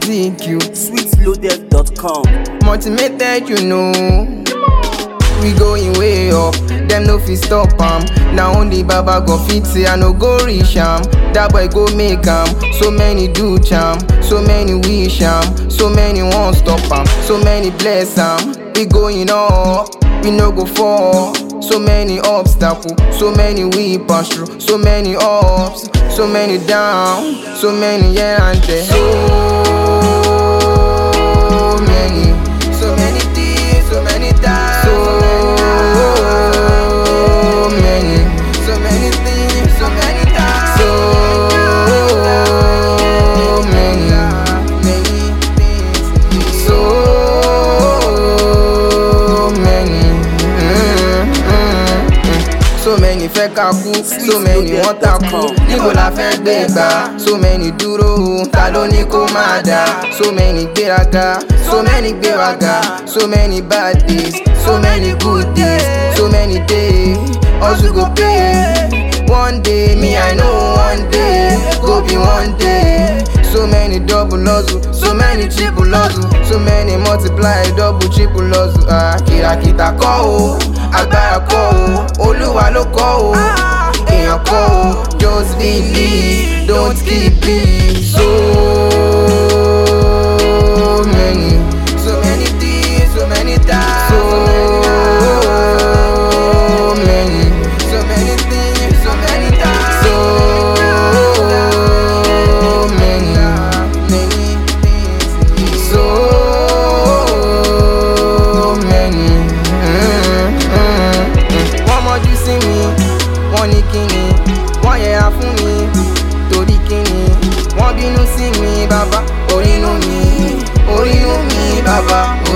music you. sweetloaded.com. Motivated, you know. We going way up, them no fit stop am. Now only Baba go fit say I no go reach am. That boy go make am. So many do charm, so many wish am, so many won't stop am, so many bless am. We going up, we no go fall. So many obstacles, so many we pass through, so many ups, so many down, so many here and there. So many, so many things, so many times. So many, so many things, so many times. So many, many things. So many. Mm, mm, mm. So many fẹ́ ká kú, so many wọ́n takú, níbo la fẹ́ gbé gbà? So many dúró, ta ló ní kó máa dà? So many gbéraga, so many gbéraga, so many bad days, so many good days, so many days, hustle go pay. One day, me I know one day, go be one day. So many double hustle, so many triple hustle, so many multiply double triple hustle. Ah, kìràkìtà kọ́ o, agbára kọ́ o, olúwa ló kọ́ o, èèyàn kọ́ o, just believe, don't keep it. So many, so many things, so many times. So many, so many things, so many times. So many, many things. So many. Mm, mm, mm. Wọ́n mọ́jú sí mi, wọ́n ní kíni, wọ́n yẹra fún mi, torí kíni, wọ́n bínú sí mi, bàbá, orínú mi, orínú mi, bàbá,